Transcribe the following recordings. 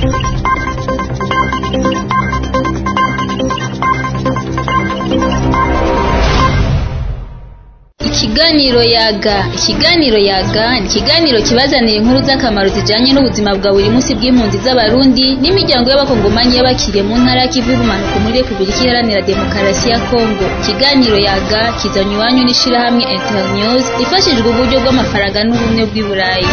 Ikiganiro yaga ikiganiro yaga ni ikiganiro kibazanira inkuru z'akamaro zijanye n'ubuzima bwa buri munsi bw'impunzi z'abarundi n'imiryango y'abakongomanyi y'abakiriye mu ntara y'ikivu y'ubumanuko muri repubulika iharanira demokarasi ya kongo ikiganiro yaga kizanywe iwanyu n'ishirahamwe internews rifashijwe uburyo bw'amafaranga n'ubumwe bw'i burayi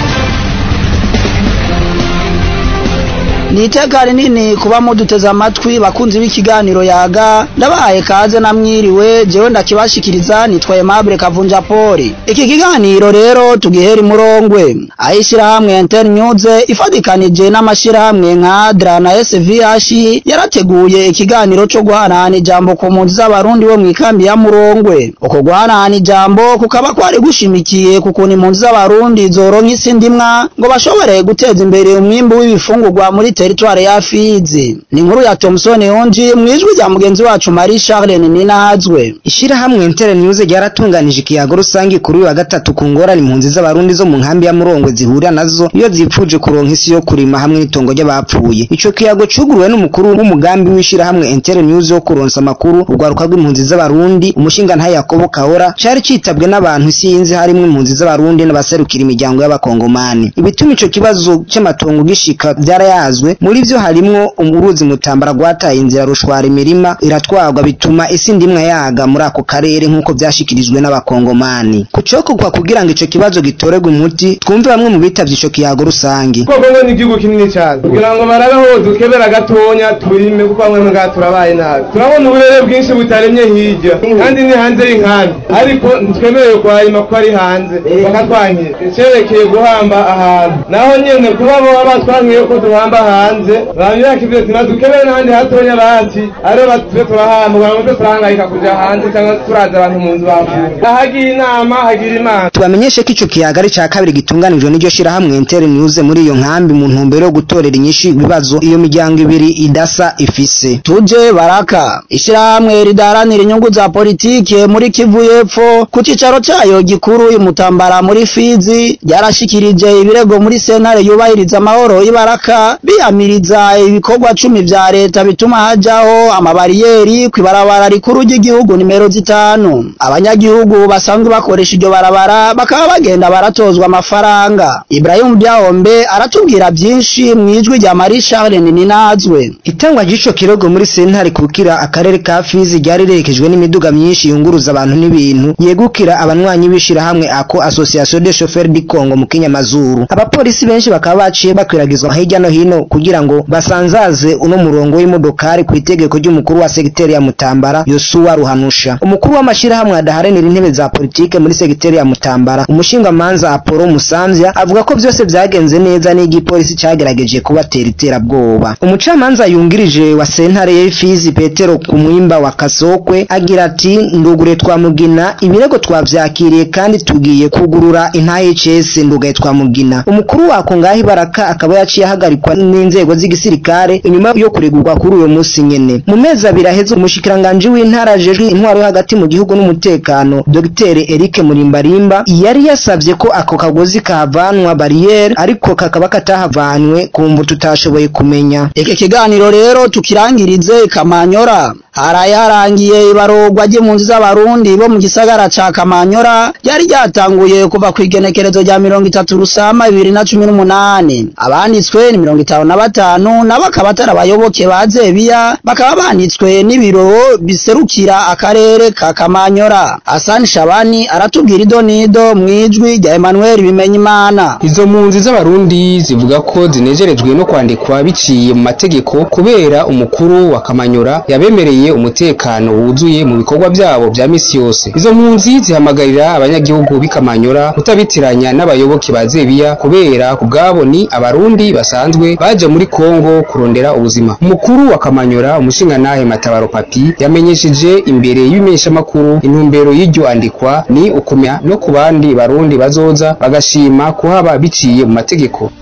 ni iteka rinini kuba muduteze amatwi bakunzi b'ikiganiro yaga ndabahaye kaze namwiriwe jewe ndakibashikiriza nitwa Aimable Kavunja Poli iki kiganiro rero tugihera imurongwe ayishirahamwe Internews ifadikanije n'amashirahamwe nka ADRA na SVH yarateguye ikiganiro co guhanahana ijambo ku mpunzi z'abarundi bo mw'ikambi ya Murongwe uko guhanahana ijambo kukaba kwari gushimikiye ku kuntu impunzi z'abarundi zoronka isi ndimwa ngo bashobore guteza imbere umwimbu w'ibifungurwa muri teritware ya Fizi ni inkuru ya Thomson Yonji mwijwi rya mugenzi wacu Marie Charlene Ninahazwe Ishirahamwe Inter News ryaratunganije ikiyago rusangi kuri uyu wa gatatu ku ngorane impunzi z'abarundi zo mu nkambi ya Murongwe zihurira nazo iyo zipfuje kuronka isi yo kurima hamwe n'itongo ry'abapfuye ico kiyago cuguruwe n'umukuru w'umugambi w'ishirahamwe Inter News wo kuronsa amakuru urwaruka rw'impunzi z'abarundi umushinga nta Yakobo Kahora cari citabwe n'abantu isinzi harimwo impunzi z'abarundi n'abaserukira imiryango y'abakongomani ibituma ico kibazo c'amatongo gishika vyarayazwe muri vyo harimwo uruzi mutambara rwataye inzira rushwara imirima iratwarwa bituma isi ndimwa yaga muri ako karere nk'uko vyashikirijwe n'abakongomani kucokorwa kugira ngo ico kibazo gitorerwe umuti twumve bamwe mu bitavye ico kiyago rusangi kuko Kongo ni igihugu kinini cyane kugira ngo barabe aho dukebera gatonya turime kuko bamwe ngaha turabaye nabi turabona uburere bwinshi butaremye hirya kandi ni hanze y'inkambi ariko ntitwemerewe kuharima kuko ari hanze bakatwankira icerekeye guhamba ahantu naho nyene kuba boba batwankiye ko duhamba hanze bamyaka ivyo tima dukebere n'ahandi hatonya bati ariho batuve turahamba kugira ngo twe turahangayika kuja hanze cyangwa turaza abantu mu nzu bapfuye ahagira inama hagira imana tubamenyeshe ko ico kiyaga ari ca kabiri gitunganijwe n'iryo shirahamwe Inter News muri iyo nkambi mu ntumbero yo gutorera inyishu ibibazo iyo miryango ibiri idasa ifise tuje baraka ishirahamwe ridaharanira inyungu za politike muri Kivu y'Epfo ku cicaro cayo gikuru imutambara muri Fizi ryarashikirije ibirego muri sentare yubahiriza amahoro y'ibaraka biyamiriza ibikorwa cumi vya leta bituma hajaho amabariyeri kw'ibarabara rikuru ry'igihugu nimero zitanu abanyagihugu basanzwe bakoresha iryo barabara bakaba bagenda baratozwa amafaranga Ibrahim Byahombe aratubwira vyinshi mwijwi rya Marie Charlene Ninazwe itangwa ry'ico kirego muri sentare kukira akarere ka Fizi ryari riherekejwe n'imiduga myinshi yunguruza abantu n'ibintu yegukira abanywanyi b'ishirahamwe ako Association des chauffeurs du Congo mu Kinyamazuru abapolisi benshi bakaba baciye bakwiragizwa hirya no hino kugira ngo basanzaze uno murongo w'imodokari ku itegeko ry'umukuru wa segiteri ya Mutambara Yosuwa Ruhanusha umukuru w'amashirahamwe adaharanira intebe za politike muri segiteri ya Mutambara umushinga manza Apollo Musamvya avuga ko byose vyagenze neza n'igipolisi cagerageje kubatera iterabwoba umucamanza yungirije wa sentare y'Fizi Petero Kumwimba wa Kasokwe agira ati ndugure twamugina ibirego twavyakiriye kandi tugiye kugurura intahe CS ndugaye twamugina umukuru wako ngahi baraka akaba yaciye ahagarikwa n'inzego z'igisirikare inyuma yo kuregurwa kuri uyo musi nyene mu mezi abiri aheze umushikiranganje w'intara ajejwe intwaro yo hagati mu gihugu n'umutekano Dr Eric Murimbarimba yari yasavye ko ako kagozi kahavanwa barriere ariko kakaba katahavanywe kumva tutashoboye kumenya iki kiganiro rero tukirangirize Kamanyora haraye harangiye ibarurwa ry'impunzi z'abarundi bo mu gisagara ca Kamanyora ryari ryatanguye kuva ku igenekerezo rya mirongo itatu rusama bibiri na cumi n'umunani abanditswe ni mirongo itanu na batanu nabo akaba atari abayoboke ba Zebiya bakaba banditswe n'ibiro biserukira akarere ka Kamanyora Hassan Shabani aratubwira idonido mwijwi rya Emmanuel Bimenyimana izo mpunzi z'abarundi zivuga ko zinejerejwe no kwandikwa biciye mu mategeko kubera umukuru wa Kamanyora yabemereye umutekano wuzuye mu bikorwa byabo bya misi yose izo mpunzi zihamagarira abanyagihugu b'ikamanyora kutabitiranya n'abayoboke ba Zebiya kubera kubwabo ni abarundi basanzwe baje muri Kongo kurondera ubuzima umukuru wa Kamanyora umushingantahe Matabaro Papi yamenyesheje imbere y'ibimenyeshamakuru intumbero y'iryo andikwa ni ukumya no ku bandi barundi bazoza bagashima kuhaba biciye mu mategeko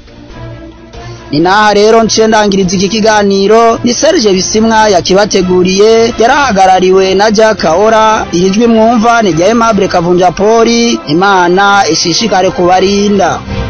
ni naha rero nce ndangiriza iki kiganiro ni Serge Bisimwa yakibateguriye yarahagarariwe na Jack Kaora ijwi mwumva ni rya Aimable Kavunja Poli Imana ishishikare kubarinda